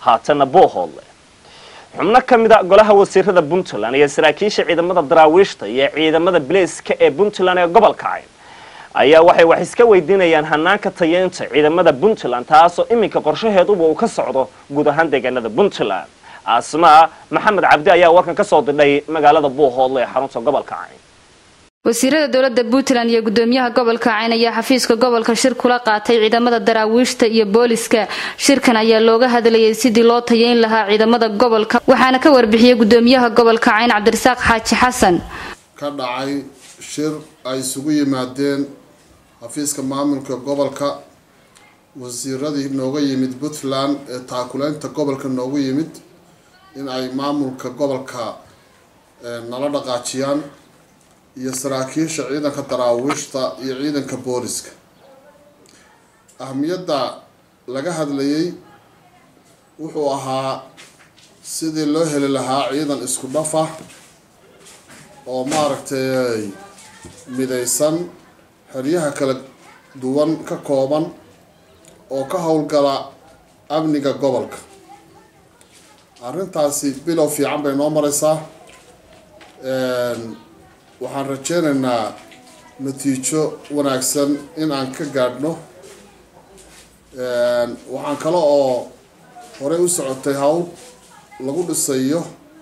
haatana buuhoodle xubno ka mid a golaha wasiirada puntland iyo saraakiisha ciidamada daraawiishta iyo ciidamada bilayska ee puntland ee gobolka cayn ayaa waxay wax iska weydiinayaan hanaanka tayeynta ciidamada puntland taasoo iminka qorshaheeduba uu ka socdo guud ahaan deegaanada puntland asmaa maxamed cabdi ayaa warkan ka soo didhay magaalada buuhoodle ee xarunta gobolka cayn wasiirada dowlada puntland iyo gudoomiyaha gobolka cayn ayaa xafiiska gobolka shir kula qaatay ciidamada daraawiishta iyo booliska shirkan ayaa looga hadlayay sidii loo tayeyn lahaa ciidamada gobolka waxaana ka warbixiyey gudoomiyaha gobolka cayn cabdirasaaq xaaji xasan ka dhacay shir ay isugu yimaadeen xafiiska maamulka gobolka wasiiradii nooga yimid puntland ee taakuleynta gobolka noogu yimid in ay maamulka gobolka nala dhaqaajiyaan iyo saraakiisha ciidanka daraawiishta iyo ciidanka booliska ahmiyadda laga hadlayay wuxuu ahaa sidii loo heli lahaa ciidan isku dhafa oo maaragtay midaysan xeryaha kala duwan ka kooban oo ka howlgala amniga gobolka arrintaasi bilow fiican bay noo mareysaa waxaan rajeynaynaa natiijo wanaagsan in aan ka gaadhno waxaan kale oo horey u socotay hawl lagu dhisayo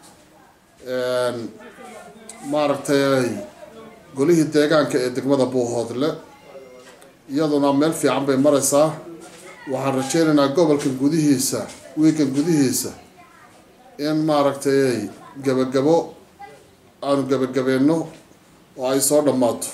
maaragtay golihii deegaanka ee degmada buuhoodle iyaduna meel fiican bay mareysaa waxaan rajeynaynaa gobolka gudihiisa wiigan gudihiisa in maaragtay gabagabo aanu gabagabeenno oo ay soo dhammaato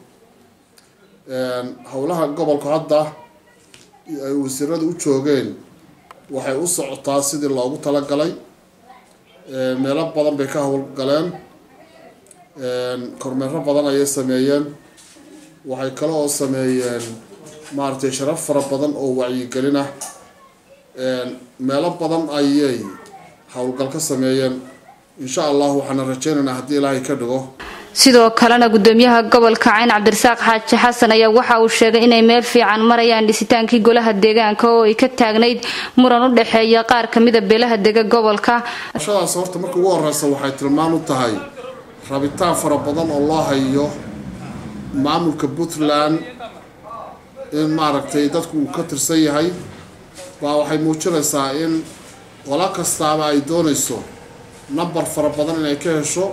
howlaha gobolku hadda ay wasiirada u joogeen waxay u socotaa sidii loogu talagalay meelo badan bay ka howlgaleen kormeero badan ayay sameeyeen waxay kale oo sameeyeen maaragtay sharaf fara badan oo wacyigelin ah meelo badan ayay howlgal ka sameeyeen insha allah waxaana rajeynaynaa haddii ilaahay ka dhigo sidoo kalena gudoomiyaha gobolka cayn cabdirasaaq xaaji xasan ayaa waxa uu sheegay inay meel fiican marayaan dhisitaankii golaha deegaanka oo ay ka taagnayd muran u dhexeeya qaar kamida beelaha dega gobolka shadaas horta marka ugu horeysa waxay tilmaan u tahay rabitaan fara badan oo loo hayo maamulka puntland in maaragtay dadku uu ka tirsan yahay baa waxay muujinaysaa in qola kastaaba ay doonayso number fara badan inay ka hesho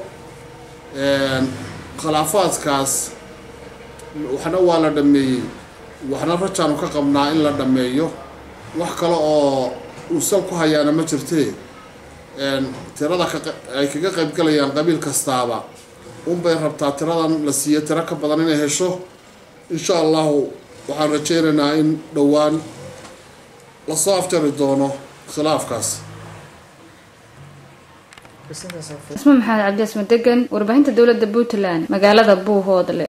khilaafaadkaas waxna waa la dhameeyey waxna rajaanu ka qabnaa in la dhameeyo wax kale oo uu sal ku hayaana ma jirtee tirada ay kaga qaybgalayaan qabiil kastaaba unbay rabtaa tiradan la siiyo tiro ka badan inay hesho insha allahu waxaan rajeynaynaa in dhowaan lasoo afjari doono khilaafkaas isma maxamed cabdi asma degan warbaahinta dowlada puntland magaalada buuhoodle